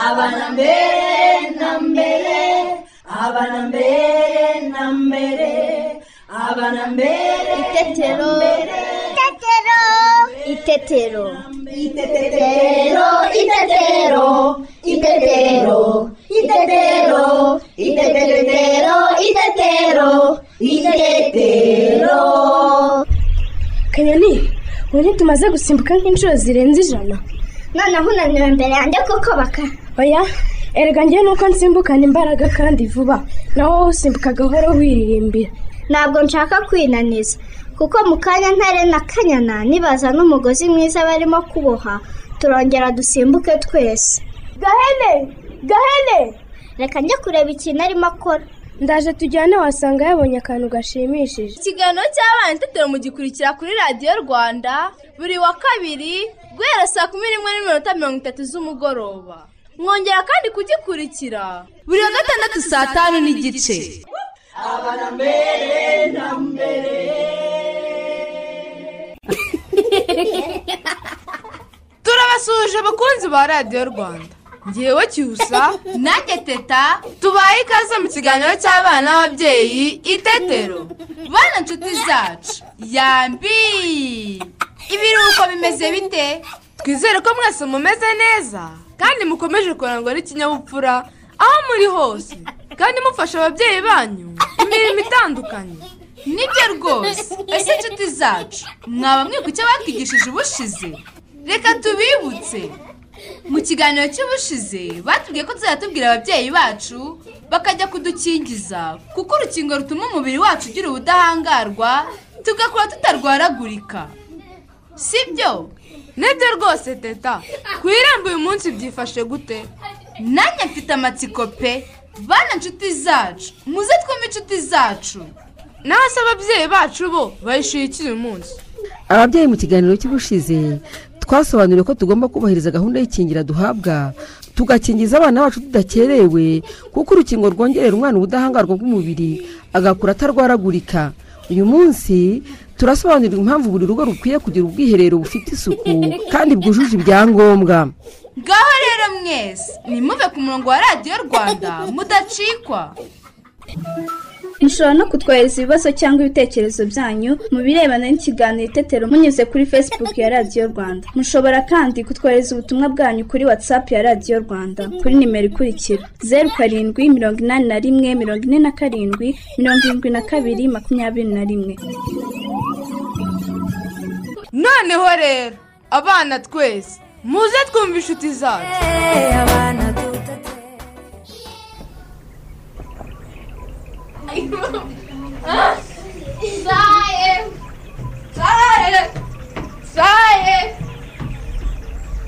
ಅವನ ಬೇರೆ ನಂಬೆರೆ ಅವನ ಬೇರೆ ನಂಬೆರೆ ಅವನ ಬೇರೆ Itetero. Itetero. Itetero. ಇತೆತೆತೆರೋ ಇತೆತೆರೋ ಇತೆತೆರೋ ಇತೆತೆರೋ ಇತೆತೆತೆರೋ ಇತೆತೆರೋ ಇತೆತೆರೋ kanyoni ubu tumaze gusimbuka nk'inshuro zirenze ijana Noneho unaniwe imbere yanjye kuko baka. oya erega njyewe nuko nsimbukana imbaraga kandi vuba naho wowe usimbuka gahoro wiririmbira Ntabwo nshaka kwinaniza. Kuko mu kanya ntare na kanyana nibaza n'umugozi mwiza barimo kuboha turongera dusimbuke twese. Gahene! Gahene! Reka njye kureba ikintu arimo akora. ndaje tujyane wasanga yabonye akantu gashimishije ikiganiro cy'abana itetero mugikurikira kuri radiyo rwanda buri wa kabiri guhera saa kumi n'imwe n'iminota mirongo itatu z'umugoroba mwongera kandi kugikurikira buri wa gatandatu saa tanu n'igice turabasuhuje abakunzi ba radiyo rwanda ngewe cyusa nanjye teta tubaye ikaze mu kiganiro cy'abana n'ababyeyi itetero bana inshuti zacu yambi ibiruhuko bimeze bite twizere ko mwese mumeze neza kandi mukomeje kurangwa n'ikinyabupfura aho muri hose kandi mufasha ababyeyi banyu imirimo itandukanye nibyo rwose ese inshuti zacu mwaba mwibuka icyo batwigishije ubushize reka tubibutse mu kiganiro cy'ubushize batubwiye ko tuzajya tubwira ababyeyi bacu bakajya kudukingiza kuko urukingo rutuma umubiri wacu ugira ubudahangarwa tugakura tutarwaragurika si byo nibyo rwose teta ku irembo uyu munsi byifashe gute nanjye mfite amatsiko pe bana inshuti zacu muze twumve inshuti zacu naho se ababyeyi bacu bo bayishyuye iki uyu munsi ababyeyi mu kiganiro cy'ubushize twasobanuriwe ko tugomba kubahiriza gahunda y'ikingira duhabwa tugakingiza abana bacu tudakerewe kuko urukingo rwongerera umwana ubudahangarwa bw'umubiri agakura atarwaragurika uyu munsi turasobanurirwa impamvu buri rugo rukwiye kugira ubwiherero bufite isuku kandi bwujuje ibyangombwa ngaho rero mwese nimuve ku murongo wa radiyo rwanda mudacikwa mushobora no kutwohereza ibibazo cyangwa ibitekerezo byanyu mu birebana n'ikiganiro itetero munyuze kuri facebook ya radiyo rwanda mushobora kandi kutwohereza ubutumwa bwanyu kuri whatsapp ya radiyo rwanda kuri nimero ikurikira zeru karindwi mirongo inani na rimwe mirongo ine na karindwi mirongo irindwi na kabiri makumyabiri na rimwe noneho rero abana twese muze twumve inshuti zacu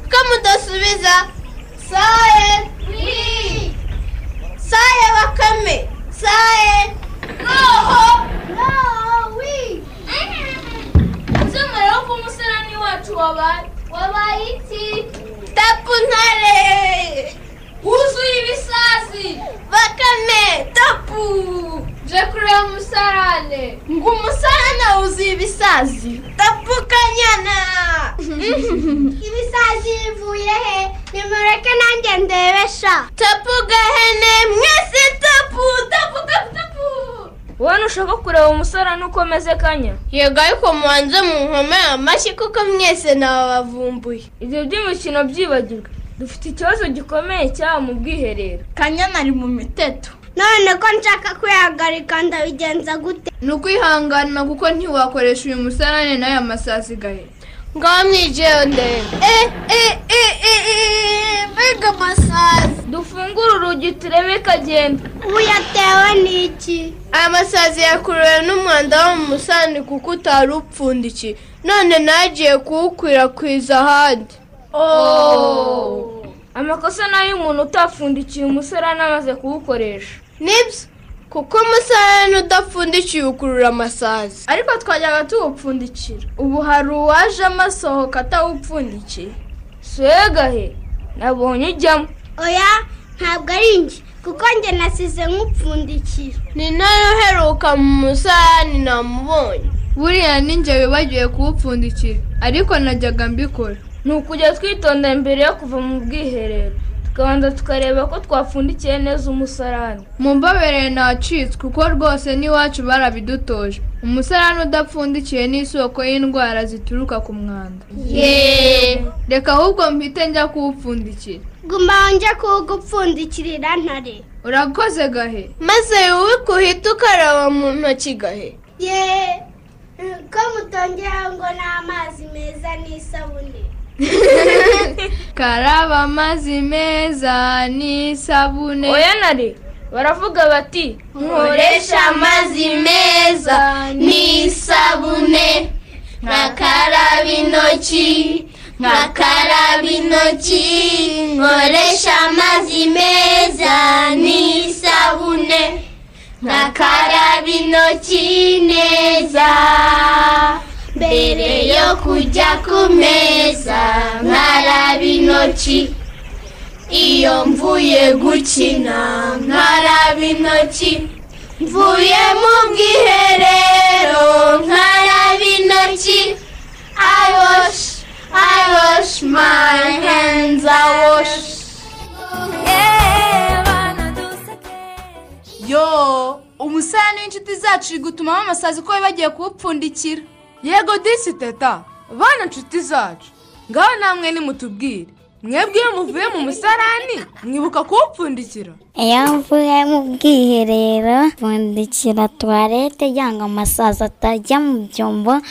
kamudasubiza saye saye bakame saye roho rowi ese mwari wo kumuserani wacu wabaye wabaye iki tapu ntare wuzuye ibisazi bakame tapu je kureba umusarane ngo umusarane wuzuye ibisazi tapu kanyana ibisazi bivuye he nimureke nanjye ndebesha tapu gahene mwese tapu tapu tapu tapu wowe ntushaka kureba umusore nuko ameze kanya yego ariko mubanze munkomere amashyi kuko mwese nawe bavumbuye ibyo by'imikino byibagirwe dufite ikibazo gikomeye cyaba mu bwiherero kanyana ari mu miteto none ko nshaka kwihagarika ndabigenza gute ni ukwihangana kuko ntiwakoresha uyu musarane n'aya masasigaye ngaho mwijeyo ndende e e e e e mbega amasazi dufungure urugi turebe ikagenda ubu yatewe n'iki aya masazi yakuruwe n'umwanda wo mu musani kuko utari upfundikiye none nagiye kuwukwirakwiza ahandi amakosa ni ay'umuntu utapfundikiye umusore anamaze kuwukoresha nibyo kuko umusarane udapfundikiye ukurura amasazi ariko twajyaga tuwupfundikira ubu hari uwaje amasohoka atawupfundikiye suwegahe nabonye ujyamo oya ntabwo ari njye kuko njye nasize nk'upfundikiye ni nayo uheruka mu musarani namubonye buriya ninjye wibagiwe kuwupfundikira ariko najyaga mbikora ni ukujya twitondera mbere yo kuva mu bwiherero tukabanza tukareba ko twapfundikiye neza umusarani mumbabereye nacitse kuko rwose n'iwacu barabidutoje umusarani udapfundikiye ni isoko y'indwara zituruka ku mwanda reka ahubwo mpite njya kuwupfundikira guma njye kuwugupfundikirira ntare urakoze gahe maze wowe kuhita ukaraba mu ntoki gahe ye ko mutongera ngo n'amazi meza n'isabune karaba amazi meza n'isabune oya nari baravuga bati nkoresha amazi meza n'isabune nkakaraba intoki nkakaraba intoki nkoresha amazi meza n'isabune nkakaraba intoki neza mbere yo kujya ku meza nkaraba intoki iyo mvuye gukina nkaraba intoki mvuye mu bwiherero nkaraba intoki i wash i wash my hands i wash yo umusarani w'inshuti zacu iri gutumamo amasazi ko bagiye kuwupfundikira yego disi teta bana inshuti zacu ngaho namwe nimutubwire mwebwe iyo muvuye mu musarani mwibuka kuwupfundikira iyo mvuye mu bwiherero pfundikira tuwarete cyangwa amasazi atajya mu byombo ngo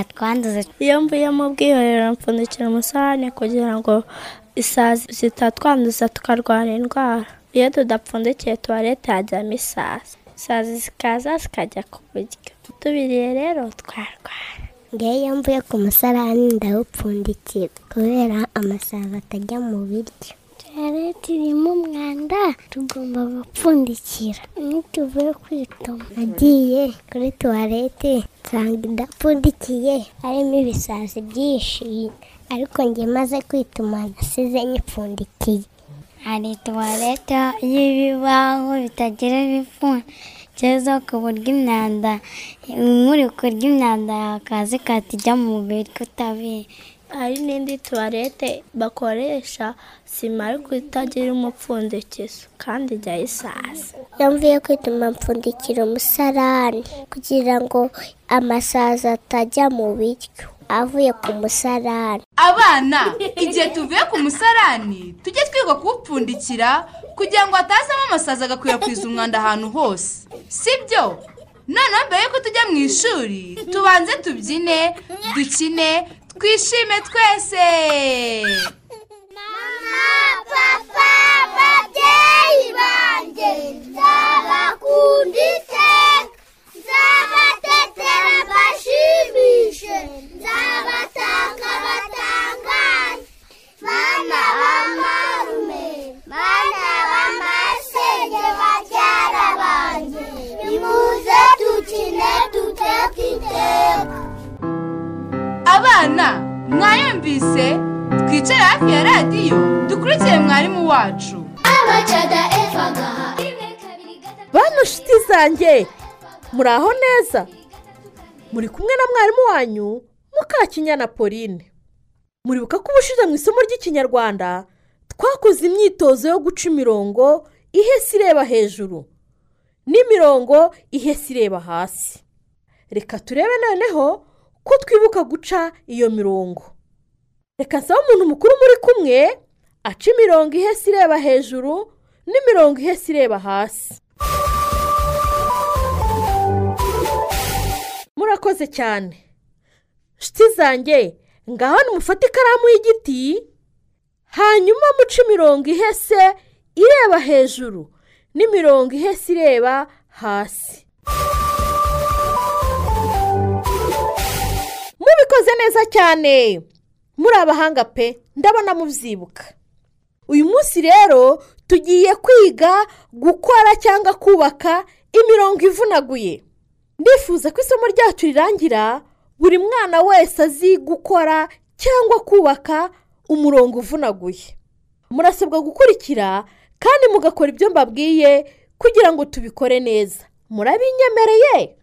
atwanduze iyo mvuye mu bwiherero mpfundikira umusarane kugira ngo isazi zitatwanduza tukarwara indwara iyo tudapfundikiye tuwarete hajyamo isazi isazi zikaza zikajya ku buryo tubiriye rero twarwara ngewe iyo mvuye ku musarani ndawupfundikira kubera amasazi atajya mu biryo tuwarete irimo umwanda tugomba gupfundikira nituvuye kwituma nagiye kuri tuwarete nsanga idapfundikiye harimo ibisazi byinshi ariko njye maze kwituma nasize nyipfundikiye hari tuwarete y'ibibaho bitagira ibipfundikizo ku buryo imyanda muri kurya imyanda yakaza ikata ijya mu mubiri utabizi hari n'indi tuwarete bakoresha sima ariko itagira umupfundikizo kandi ijyaho isazi yamvuye kwituma mpfundikira umusarani kugira ngo amasazi atajya mu biryo avuye ku musarani abana igihe tuvuye ku musarani tujye twiga kuwupfundikira kugira ngo hatazamo amasazi agakwirakwiza umwanda ahantu hose sibyo noneho mbere yuko tujya mu ishuri tubanze tubyine dukine twishime twese papa babyeyi banjye nzabakunda iteka nzabatetera mbashimishe nzabatanga batangaye bana bamarume bana bamasenge babyara banjye nimuze dukine duteka iteka abana mwayumvise twicare hafi ya radiyo dukurikire mwarimu wacu abacada efagaha bano nshuti zanjye muraho neza muri kumwe na mwarimu wanyu mukakinyana pauline muribuka ko ubushize mu isomo ry'ikinyarwanda twakoze imyitozo yo guca imirongo ihese ireba hejuru n'imirongo ihese ireba hasi reka turebe noneho ko twibuka guca iyo mirongo reka nsaba umuntu mukuru muri kumwe aca imirongo ihese ireba hejuru n'imirongo ihese ireba hasi murakoze cyane nshuti zanjye ngaho nimufate ikaramu y'igiti hanyuma muce imirongo ihese ireba hejuru n'imirongo ihese ireba hasi mubikoze neza cyane muri abahanga pe ndabona mubyibuka uyu munsi rero tugiye kwiga gukora cyangwa kubaka imirongo ivunaguye ndifuza ko isomo ryacu rirangira buri mwana wese azi gukora cyangwa kubaka umurongo uvunaguye murasabwa gukurikira kandi mugakora ibyo mbabwiye kugira ngo tubikore neza murabinyemereye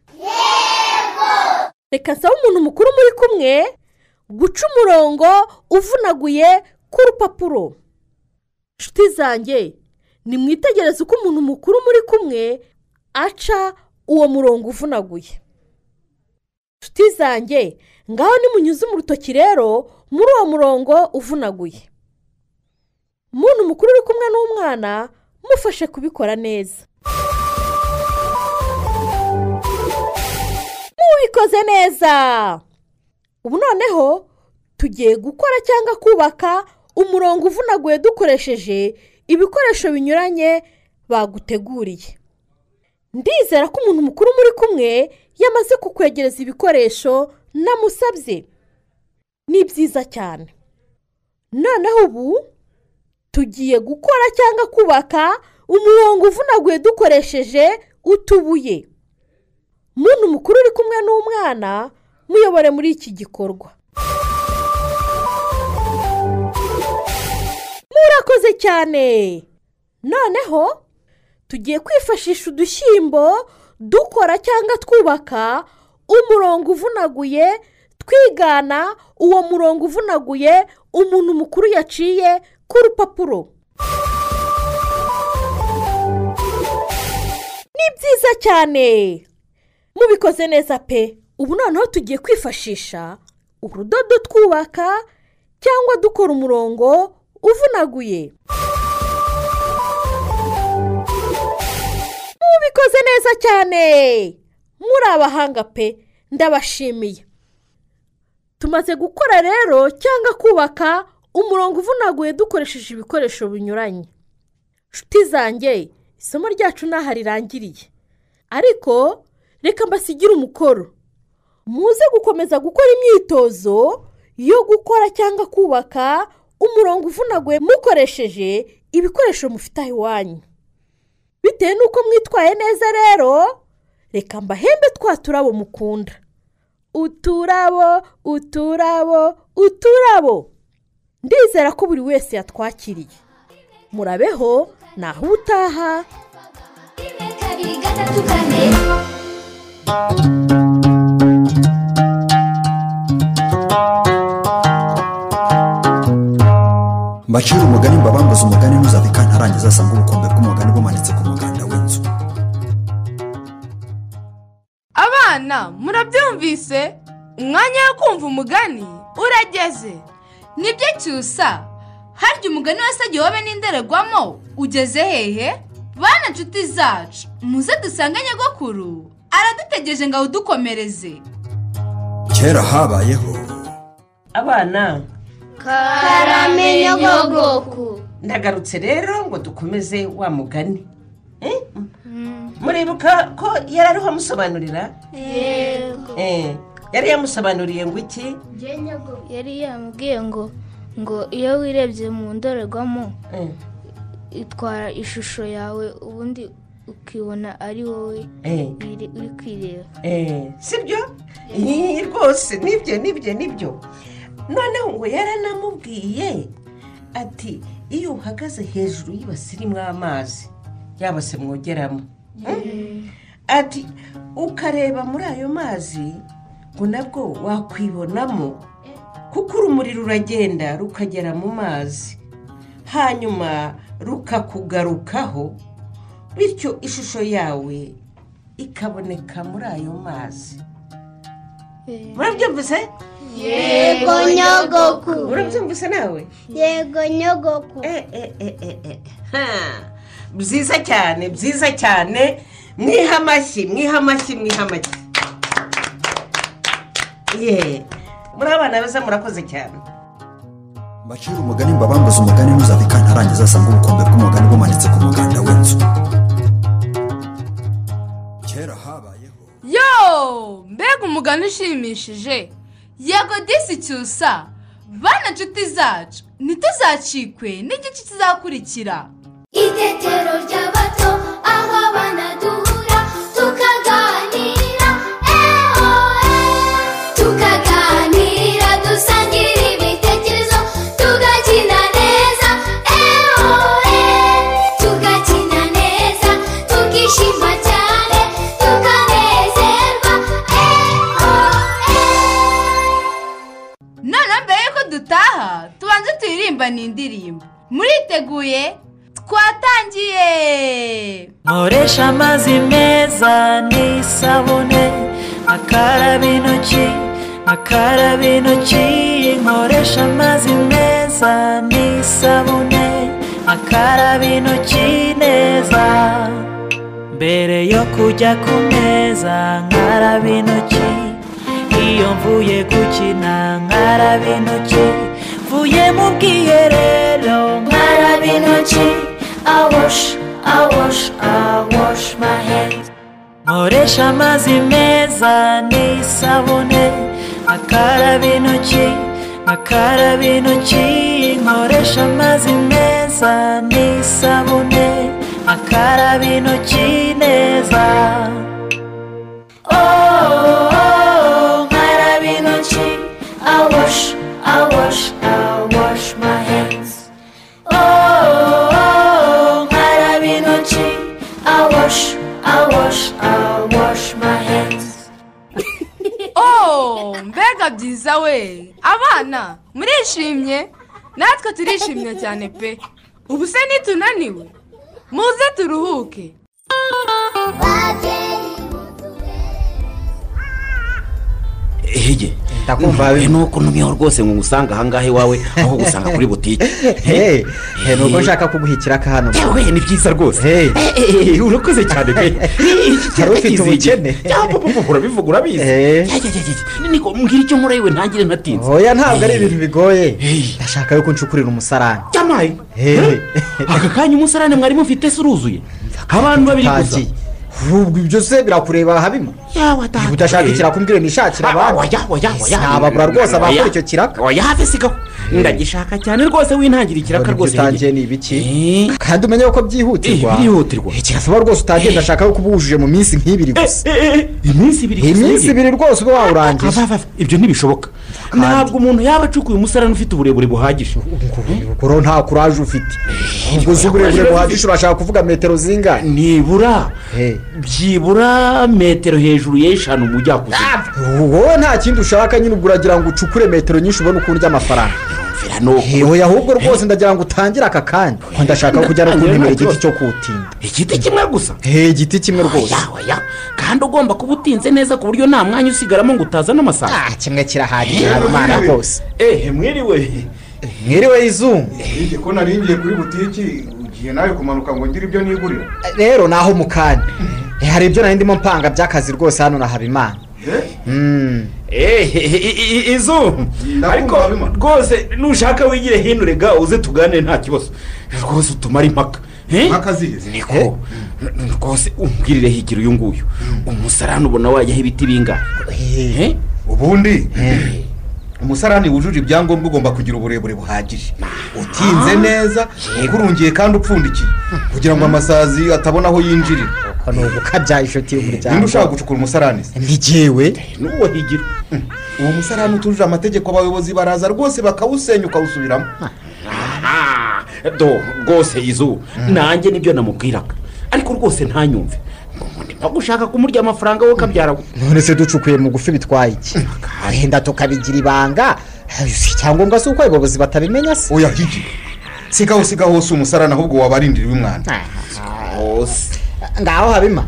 reka nsaba umuntu mukuru muri kumwe guca umurongo uvunaguye ku rupapuro inshuti zanjye nimwitegereze uko umuntu mukuru muri kumwe aca uwo murongo uvunaguye inshuti zanjye ngaho nimunyuze urutoki rero muri uwo murongo uvunaguye umuntu mukuru uri kumwe n'umwana mufashe kubikora neza mubikoze neza ubu noneho tugiye gukora cyangwa kubaka umurongo uvunaguye dukoresheje ibikoresho binyuranye baguteguriye ndizera ko umuntu mukuru muri kumwe yamaze kukwegereza ibikoresho namusabye ni byiza cyane noneho ubu tugiye gukora cyangwa kubaka umurongo uvunaguye dukoresheje utubuye muntu mukuru uri kumwe n'umwana muyobore muri iki gikorwa murakoze cyane noneho tugiye kwifashisha udushyimbo dukora cyangwa twubaka umurongo uvunaguye twigana uwo murongo uvunaguye umuntu mukuru yaciye ku rupapuro ni byiza cyane mubikoze neza pe ubu noneho tugiye kwifashisha urudodo twubaka cyangwa dukora umurongo uvunaguye mubikoze neza cyane muri abahanga pe ndabashimiye tumaze gukora rero cyangwa kubaka umurongo uvunaguye dukoresheje ibikoresho binyuranye inshuti zanjye isomo ryacu ntaho rirangiriye ariko reka mbasigire umukoro muze gukomeza gukora imyitozo yo gukora cyangwa kubaka umurongo uvunaguye mukoresheje ibikoresho mufite aho iwanyu bitewe n'uko mwitwaye neza rero reka mbahembe twa turabo mukunda uturabo uturabo uturabo ndizera ko buri wese yatwakiriye murabeho naho utaha mbacira umugani mbabambuza umugani ntuzabika ntarangiza asanga ubukombe bw'umugani bumanitse ku muganda w'inzu abana murabyumvise umwanya wo kumva umugani urageze nibyo cyusa harya umugani wese agihobe n'indererwamo ugeze hehe bana inshuti zacu muze dusange nyogokuru aradutegereje ngo awudukomereze kera habayeho abana karame nyogogoku ndagarutse rero ngo dukomeze wa mugani Eh? muribuka ko yari ariho amusobanurira yego Eh, yari yamusobanuriye ngo iki yari yamubwiye ngo ngo iyo wirebye mu ndorerwamo Eh, itwara ishusho yawe ubundi ukibona ari wowe Eh. iri- uri kwireba eh, sibyo Ih, rwose nibyo nibyo nibyo noneho ngo yaranamubwiye ati iyo uhagaze hejuru y'ibasirimo amazi yaba se mwogeramo ati ukareba muri ayo mazi ngo nabwo wakwibonamo kuko urumuri ruragenda rukagera mu mazi hanyuma rukakugarukaho bityo ishusho yawe ikaboneka muri ayo mazi murabyumvise Yego, nyogoku. urabyumvise nawe yego nyogoku Ha, byiza cyane byiza cyane mwiha amashyi mwiha amashyi mwiha amashyi Ye, muri abana beza murakoze cyane mbacira umugani mbabambuza umugani ntuzabika ntarangiza asanga ubukombe bw'umugani bumanitse ku muganda w'inzu kera habayeho yo mbega umugani ushimishije yego disi cyusa bana inshuti zacu ntituzacikwe n'igice kizakurikira itetero ry'abato aho abana duhura tukaganira eho tukaganira dusangira ibitekerezo tugakina neza eho tugakina neza tukishima cyane tukanezerwa noneho mbere y'uko dutaha tubanze tuyirimbane indirimbo muri mwiteguye twatangiye nkoresha amazi meza n'isabune akaraba intoki akaraba intoki nkoresha amazi meza n'isabune akaraba intoki neza mbere yo kujya ku meza nkaraba intoki iyo mvuye gukina nkaraba intoki mvuye mu bwiherero nkaraba intoki I wash, I wash, I wash my hands. Nkoresha amazi meza n'isabune, akaraba intoki, akaraba intoki. Nkoresha amazi meza n'isabune, akaraba intoki neza. Oh, oh, oh, nkaraba intoki, I wash, I wash, I wash my hands. Oh, oh, oh, nkaraba intoki I wash, I wash, I wash my hands oh mbega byiza we abana murishimye natwe turishimye cyane pe ubu se nitunaniwe muze turuhuke hige nuko ntumyeho rwose ngo ngusanga ahangaha iwawe aho gusanga kuri butike Hey, hey, ni ubwo nshaka kuguhikira akahano yewe ni byiza rwose Eh, urakoze cyane pe Wari ufite ubukene urabivuga urabizi niko mbwira icyo nkora yewe ntangire natinze oya ntabwo ari ibintu bigoye ndashaka yuko nshukurira umusarani cyamaye aka kanya umusarane mwari mufite se uruzuye abantu babiri gusa Utangiye. ubwo ibyo se birakureba habimo niba udashaka ikiraka umbwire nishakire abandi sinababura rwose abakora icyo kiraka oya hafi sigaho ndagishaka cyane rwose wintangire ikiraka rwose rwose utangiye ni ibiki kandi umenye ko byihutirwa byihutirwa kirasaba rwose utangiye ndashaka yuko uba wujuje mu minsi nk'ibiri gusa iminsi ibiri gusa iminsi ibiri rwose uba wawurangije ibyo ntibishoboka ntabwo umuntu yaba acukuye umusarane ufite uburebure buhagije ubwo nta kuraje ufite ubwo uzi uburebure buhagije urashaka kuvuga metero zingahe nibura byibura metero hejuru y'eshanu mu jyakuzimu wowe nta kindi ushaka nyine ubwo uragira ngo ucukure metero nyinshi ubone uko urya amafaranga yewe ahubwo rwose ndagira ngo utangire aka kanya Ko ndashaka kujya no kunimera igiti cyo kuwutinda igiti kimwe gusa igiti kimwe rwose oya kandi ugomba kuba utinze neza ku buryo nta mwanya usigaramo ngo utazane amasaha kimwe kirahagije habimana rwose ehe mwiriwe mwiriwe izungu hirya ko nari ngiye kuri butiki ugiye nawe kumanuka ngo ngire ibyo nigurira rero naho mukanya hari ibyo nari ndimo mpanga by'akazi rwose hano na habimana Mm. ehe izu ariko rwose nushaka wigire hino rega uze tugane nta kibazo rwose utumara impaka impaka zihize niko rwose umbwirire higiro uyu nguyu umusarani ubona wajyaho ibiti bingahe ubundi umusarani wujuje ibyangombwa ugomba kugira uburebure buhagije utinze neza ukurungiye kandi upfundikiye kugira ngo amasazi atabona aho yinjirira ni ugukabya inshuti y'umuryango ninde ushaka gucukura umusarani se ntigewe n'uwo higira uwo musarani utujuje amategeko abayobozi baraza rwose bakawusenya ukawusubiramo do rwose izu nanjye nibyo namubwiraga ariko rwose ntanyumve ntabwo ushaka kumurya amafaranga wowe ukabyara none se ducukuye mu gufi bitwaye iki wenda tukabigira ibanga icyangombwa si uko abayobozi batabimenya se oya higi sigaho sigaho hose umusarani ahubwo wabarindiriwe umwana hose ngaho habima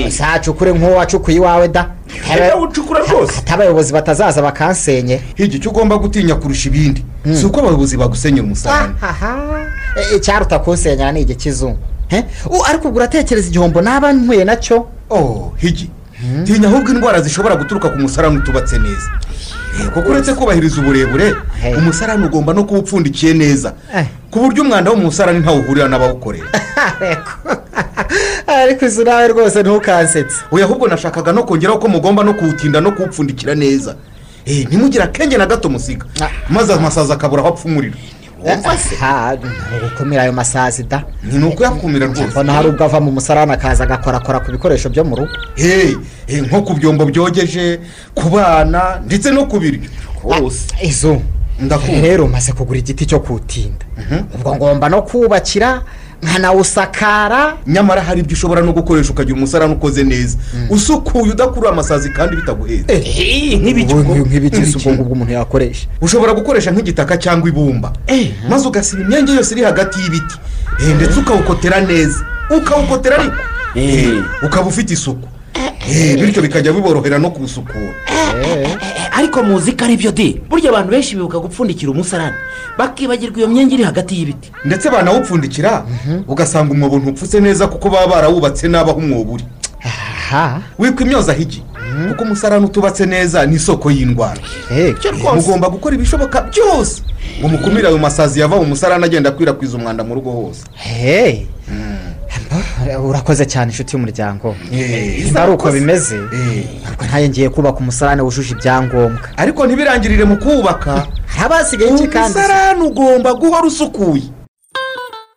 sacukure nk'uwo wacukuye iwawe da ucukura rwose hata abayobozi batazaza bakansenye higi icyo ugomba gutinya kurusha ibindi si uko abayobozi bagusenyera umusarani Eh, icyaruta kunsenyera ni igikizungu Eh, u- ariko ubwo uratekereza igihombo naba nkwiye nacyo oh higi tinya ahubwo indwara zishobora guturuka ku musarani utubatse neza Eh, kuko uretse kubahiriza uburebure umusarani ugomba no kuba upfundikiye neza ku buryo umwanda wo mu musarani ntawuhurira n'abawukorera ariko izo nawe rwose ntukansetse oya ahubwo nashakaga no kongeraho ko mugomba no kuwutinda no kuwupfundikira neza Eh, ntimugire akenge na gato musiga maze amasazi akabura aho apfa umuriro Ha, gukumira ayo masazi da ni ukuyakumira rwose mbona hari ubwo ava mu musarani akaza agakorakora ku bikoresho byo mu rugo Hey, eh, nko ku byombo byogeje ku bana ndetse no ku biryo rwose izo ndakumva rero maze kugura igiti cyo kuwutinda ubwo ngomba no kubakira nkanawusakara nyamara hari ibyo ushobora no gukoresha ukagira umusarani ukoze neza usukuye udakurura amasazi kandi bitaguhetse nk'ibiki ubwo ngubwo umuntu yakoresha ushobora gukoresha nk'igitaka cyangwa ibumba maze ugasiba imyenge yose iri hagati y'ibiti Eh, ndetse ukawukotera neza ukawukotera ariko Eh, ukaba ufite isuku Eh, bityo bikajya biborohera no kuwusukura ariko muzi ko aribyo di burya abantu benshi bibuka gupfundikira umusarani bakibagirwa iyo myenge iri hagati y'ibiti ndetse banawupfundikira ugasanga umwobo ntupfutse neza kuko baba barawubatse n'abaho umwobo uri witwa imyozaho igi kuko umusarani utubatse neza ni isoko y'indwara mugomba gukora ibishoboka byose ngo mukumire ayo masazi yava mu musarani agenda akwirakwiza umwanda mu rugo hose hehe urakoze cyane inshuti y'umuryango niba ari uko bimeze ntabwo ntayo ngiye kubaka umusarane wujuje ibyangombwa ariko ntibirangirire mu kubaka hari abasigaye iki kandi umusarani ugomba guhora usukuye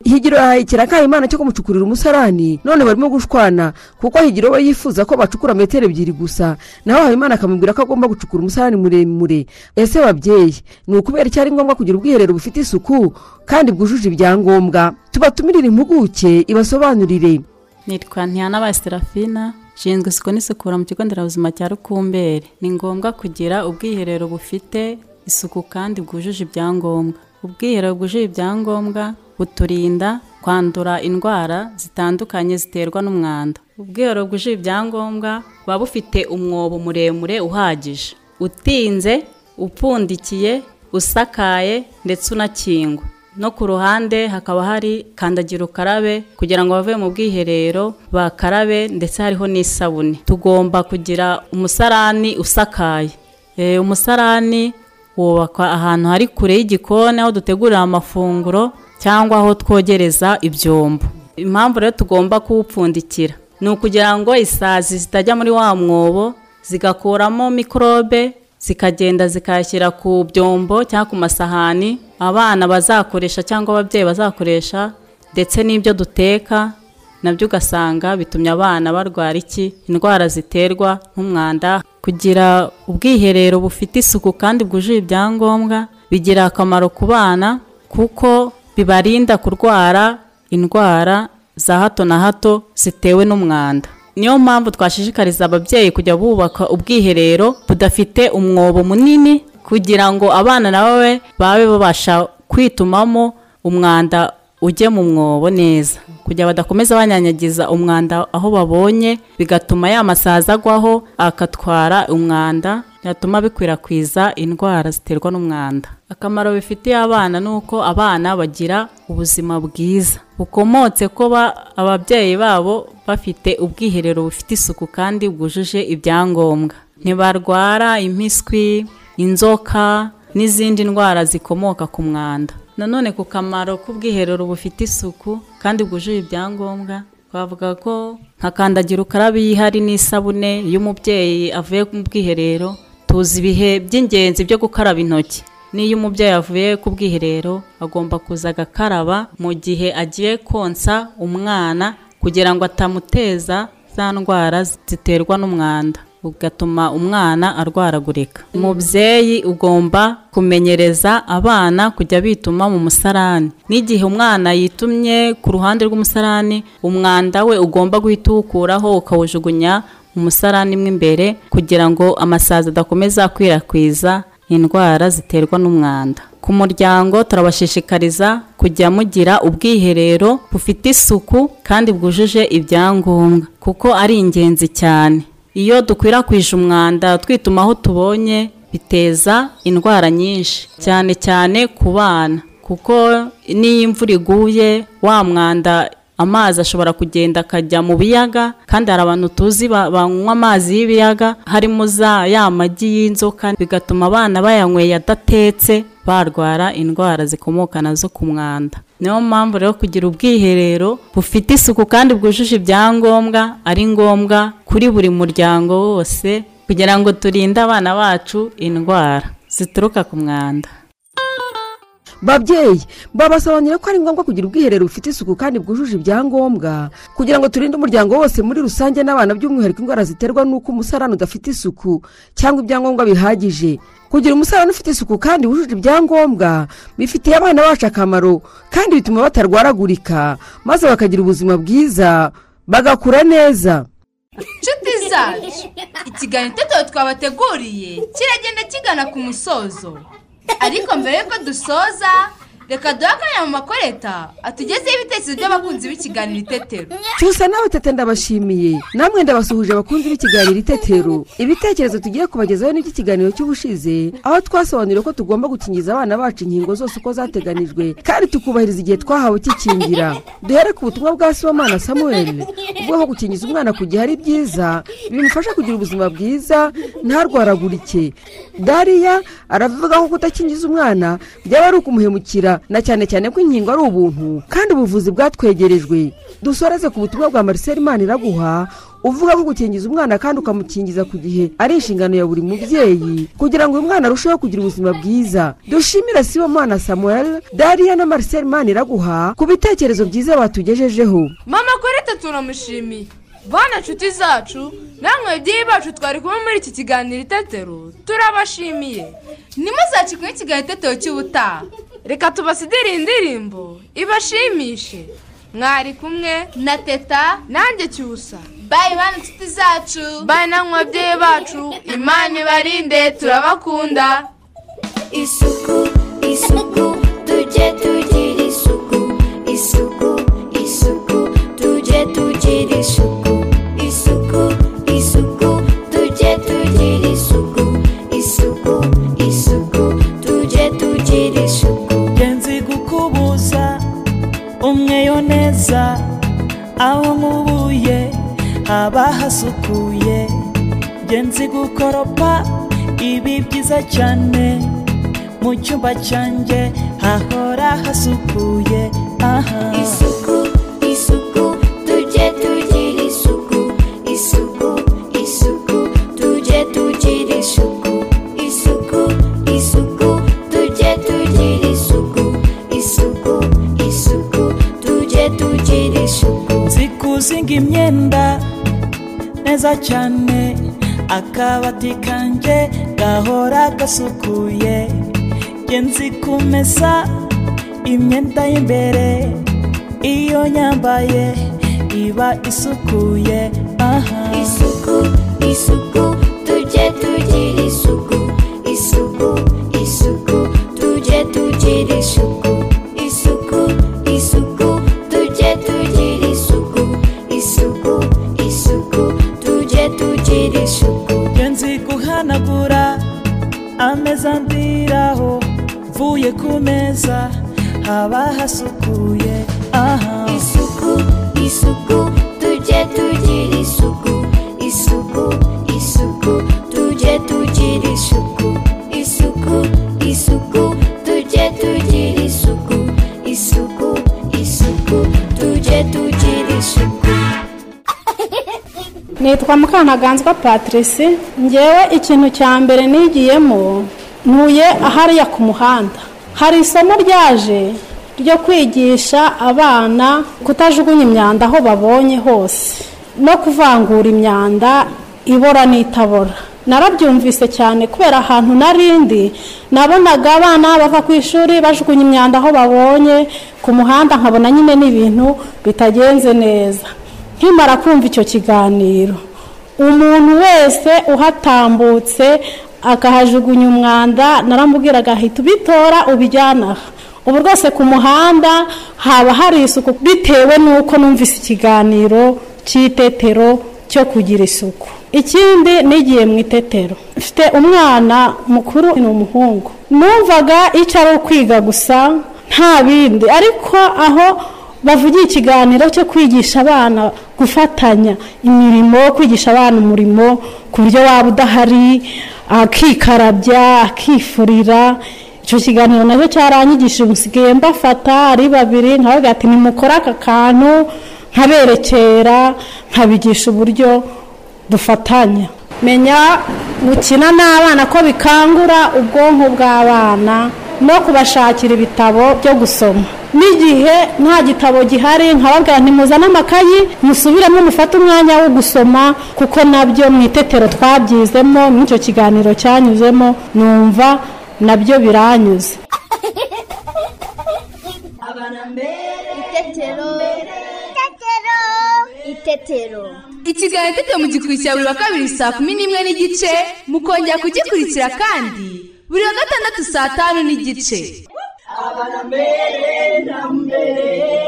higiro yahaye ikirakayimana cyo kumucukurira umusarani none barimo gushwana kuko higiro we yifuza ko bacukura metero ebyiri gusa naho habimana akamubwira ko agomba gucukura umusarani muremure ese babyeyi ni ukubera icyo ari ngombwa kugira ubwiherero bufite isuku kandi bwujuje ibyangombwa tubatumirire impuguke ibasobanurire nitwa ntiyana Serafina nshinzwe isuku n'isukura mu kigo nderabuzima cya rukumberi ni ngombwa kugira ubwiherero bufite isuku kandi bwujuje ibyangombwa ubwiherero bwujuje ibyangombwa buturinda kwandura indwara zitandukanye ziterwa n'umwanda ubwiherero bwujuje ibyangombwa buba bufite umwobo muremure uhagije utinze upfundikiye usakaye ndetse unakingwa no ku ruhande hakaba hari kandagira ukarabe kugira ngo bave mu bwiherero bakarabe ndetse hariho n'isabune tugomba kugira umusarani usakaye Eh, umusarani wubakwa ahantu hari kure y'igikoni aho dutegurira amafunguro cyangwa aho twogereza ibyombo impamvu rero tugomba kuwupfundikira ni ukugira ngo isazi zitajya muri wa mwobo zigakuramo mikorobe zikagenda zikayashyira ku byombo cyangwa ku masahani abana bazakoresha cyangwa ababyeyi bazakoresha ndetse n'ibyo duteka nabyo ugasanga bitumye abana barwara iki indwara ziterwa n'umwanda kugira ubwiherero bufite isuku kandi bwujuje ibyangombwa bigira akamaro ku bana kuko bibarinda kurwara indwara za hato na hato zitewe n'umwanda niyo mpamvu twashishikariza ababyeyi kujya bubaka ubwiherero budafite umwobo munini kugira ngo abana nawe babe babasha kwitumamo umwanda ujye mu mwobo neza kugira badakomeza banyanyagiza umwanda aho babonye bigatuma ya masazi agwaho akatwara umwanda byatuma bikwirakwiza indwara ziterwa n'umwanda akamaro bifitiye abana ni uko abana bagira ubuzima bwiza bukomotse kuba ababyeyi babo bafite ubwiherero bufite isuku kandi bwujuje ibyangombwa ntibarwara impiswi inzoka n'izindi ndwara zikomoka ku mwanda nanone ku kamaro k'ubwiherero bufite isuku kandi bwujuje ibyangombwa twavuga ko nka kandagira ukarabe yihari n'isabune iyo umubyeyi avuye mu bwiherero tuzi ibihe by'ingenzi byo gukaraba intoki n'iyo umubyeyi avuye ku bwiherero agomba kuza agakaraba mu gihe agiye konsa umwana kugira ngo atamuteza za ndwara ziterwa n'umwanda ugatuma umwana arwaragurika umubyeyi ugomba kumenyereza abana kujya bituma mu musarani n'igihe umwana yitumye ku ruhande rw'umusarani umwanda we ugomba guhita uwukuraho ukawujugunya mu musarani mo imbere kugira ngo amasazi adakomeza akwirakwiza indwara ziterwa n'umwanda ku muryango turabashishikariza kujya mugira ubwiherero bufite isuku kandi bwujuje ibyangombwa kuko ari ingenzi cyane iyo dukwirakwije umwanda twituma aho tubonye biteza indwara nyinshi cyane cyane ku bana kuko n'iyo imvura iguye wa mwanda amazi ashobora kugenda akajya mu biyaga kandi hari abantu tuzi ba- banywa amazi y'ibiyaga harimo za ya magi y'inzoka bigatuma abana bayanyweye adatetse barwara indwara zikomoka nazo ku mwanda niyo mpamvu rero kugira ubwiherero bufite isuku kandi bwujuje ibyangombwa ari ngombwa kuri buri muryango wose kugira ngo turinde abana bacu indwara zituruka ku mwanda babyeyi babasobanurira ko ari ngombwa kugira ubwiherero bufite isuku kandi bwujuje ibyangombwa kugira ngo turinde umuryango wose muri rusange n'abana by'umwihariko indwara ziterwa n'uko umusarani udafite isuku cyangwa ibyangombwa bihagije kugira umusarani ufite isuku kandi wujuje ibyangombwa bifitiye abana bacu akamaro kandi bituma batarwaragurika maze bakagira ubuzima bwiza bagakura neza inshuti zacu ikiganiro itetero twabateguriye kiragenda kigana ku musozo ariko mbere y'uko dusoza reka duhe akanya mu makoreta atugezeho ibitekerezo by'abakunzi b'ikiganiro itetero cyusa nawe tete ndabashimiye namwe ndabasuhuje abakunzi b'ikiganiro itetero ibitekerezo tugiye kubagezaho ni iby'ikiganiro cy'ubushize aho twasobanuriye ko tugomba gukingiza abana bacu inkingo zose uko zateganijwe kandi tukubahiriza igihe twahawe kikingira duhere ku butumwa bwa sibomana samuel ubwo aho gukingiza umwana ku gihe ari byiza bimufasha kugira ubuzima bwiza ntarwaragurike dariya aravuga ko kudakingiza umwana byaba ari ukumuhemukira na cyane cyane ko inkingo ari ubuntu kandi ubuvuzi bwatwegerejwe dusoreze ku butumwa bwa mariseri maniraguha uvuga ko gukingiza umwana kandi ukamukingiza ku gihe ari inshingano ya buri mubyeyi kugira ngo uyu mwana arusheho kugira ubuzima bwiza dushimire sibomwana samuel dariya na mariseri maniraguha ku bitekerezo byiza batugejejeho mama koreta turamushimiye bana nshuti zacu namwe babyeyi bacu twari kumwe muri iki kiganiro itetero turabashimiye ntimuzakikunye ikiganiro itetero cy'ubutaha reka tubasidire indirimbo ibashimishe mwari kumwe na teta nanjye cyusa bayi bana nshuti zacu bayi namwe babyeyi bacu imana ibarinde turabakunda isuku isuku tujye tugira isuku isuku isuku tujye tugira isuku isuku isuku tujye tugira isuku isuku isuku tujye tugira isuku ngenzi gukubuza umweyo neza aho nkubuye haba hasukuye ngenzi gukoropa ibi byiza cyane mu cyumba cyanjye hahora hasukuye aha isuku isuku tujye tugira isuku isuku isuku tujye tugira isuku isuku isuku tujye tugira isuku isuku isuku tujye tugira isuku zikuzinga imyenda neza cyane akabati kanjye gahora gasukuye njye nzi kumesa imyenda y'imbere iyo nyambaye iba isukuye aha isuku isuku tujye tugira isuku isuku isuku tujye tugira isuku isuku isuku tujye tugira isuku isuku isuku tujye tugira isuku njye nzi guhanagura ameza ndiraho mvuye ku meza haba hasukuye aha isuku isuku tujye tugira isuku isuku isuku tujye tugira isuku isuku isuku tujye tugira isuku isuku isuku tujye tugira isuku nitwa mukanaganzwa patrice ngewe ikintu cya mbere nigiyemo ntuye ahariya ku muhanda hari isomo ryaje ryo kwigisha abana kutajugunya imyanda aho babonye hose no kuvangura imyanda ibora n'itabora narabyumvise cyane kubera ahantu narindi nabonaga abana bava ku ishuri bajugunya imyanda aho babonye ku muhanda nkabona nyine n'ibintu bitagenze neza nkimara kumva icyo kiganiro umuntu wese uhatambutse akahajugunya umwanda naramubwiraga ahita ubitora ubijyana aha ubu rwose ku muhanda haba hari isuku bitewe n'uko numvise ikiganiro cy'itetero cyo kugira isuku ikindi n'igihe mu itetero mfite umwana mukuru ni umuhungu numvaga icyo ari ukwiga gusa nta bindi ariko aho bavugiye ikiganiro cyo kwigisha abana gufatanya imirimo kwigisha abana umurimo ku buryo waba udahari akikarabya akifurira icyo kiganiro nacyo cyarangigishije ubusigaye mbafata ari babiri nkabaga ati nimukore aka kantu nkaberekera nkabigisha uburyo dufatanya menya gukina n'abana ko bikangura ubwonko bw'abana no kubashakira ibitabo byo gusoma n'igihe nta gitabo gihari nkababwira ntimuzane amakayi musubiremo mufate umwanya wo gusoma kuko nabyo mu itetero twabyizemo muri icyo kiganiro cyanyuzemo numva nabyo biranyuze Itetero. Itetero. ikiganiro itetero mugikurikira buri wa kabiri saa kumi n'imwe n'igice mukongera kugikurikira kandi buri wa gatandatu saa tanu n'igice Abana mbere na mbere